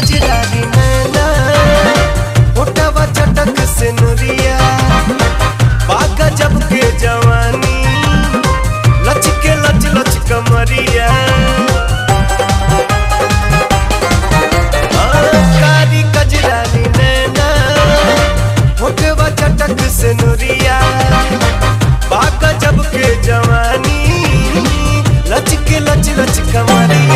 कजरारी नैना मोटावा चटक से नुरिया बाका जब के जवानी लच के लच लच कमरिया हाँ, कारी कजरारी नैना मोटवा चटक से नुरिया बाका जब के जवानी लच के लच लच कमरिया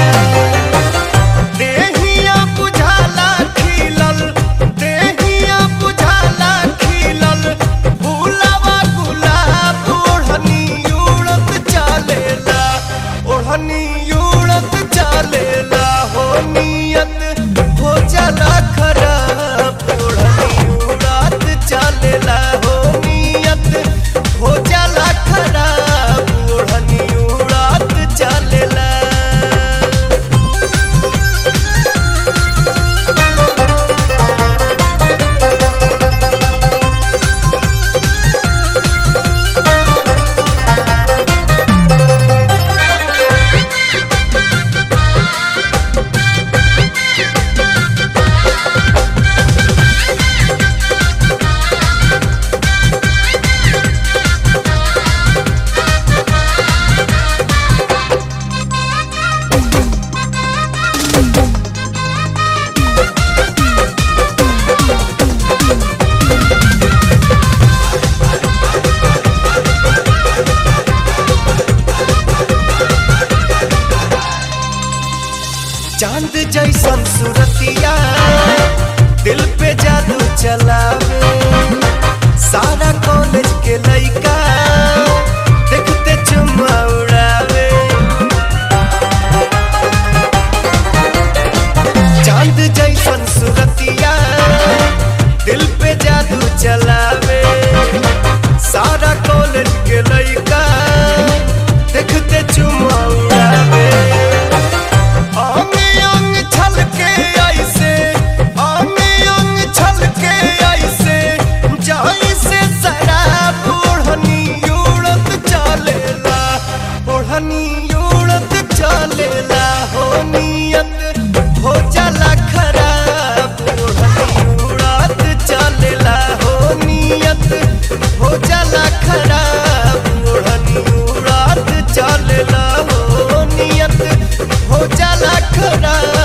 देहिया बुझाला खिलल देहिया बुझाला खिलल फूलवा गुलाब ओढ़नी उड़त चालेला ओढ़नी उड़त चालेला हो नियत हो जाला खराब ओढ़नी उड़त चालेला हो नियत हो जाला खराब ओढ़नी उड़त चालेला चांद जैसन सुरतिया दिल पे जादू चलावे सारा कॉलेज के लइका देखते चुम्मा उड़ावे चांद जैसन सुरतिया दिल पे जादू चलावे सारा कॉलेज के लइका देखते चुम्मा उड़ावे अंग अंग छलके ऐसे अंग अंग छलके ऐसे जैसे शराब ओढ़नी उड़त चलेला ओढ़नी उड़त चलेला हो नियत हो जाला खराब ओढ़नी उड़त चलेला हो नियत हो जाला खराब ओढ़नी उड़त चलेला हो नियत हो जाला खराब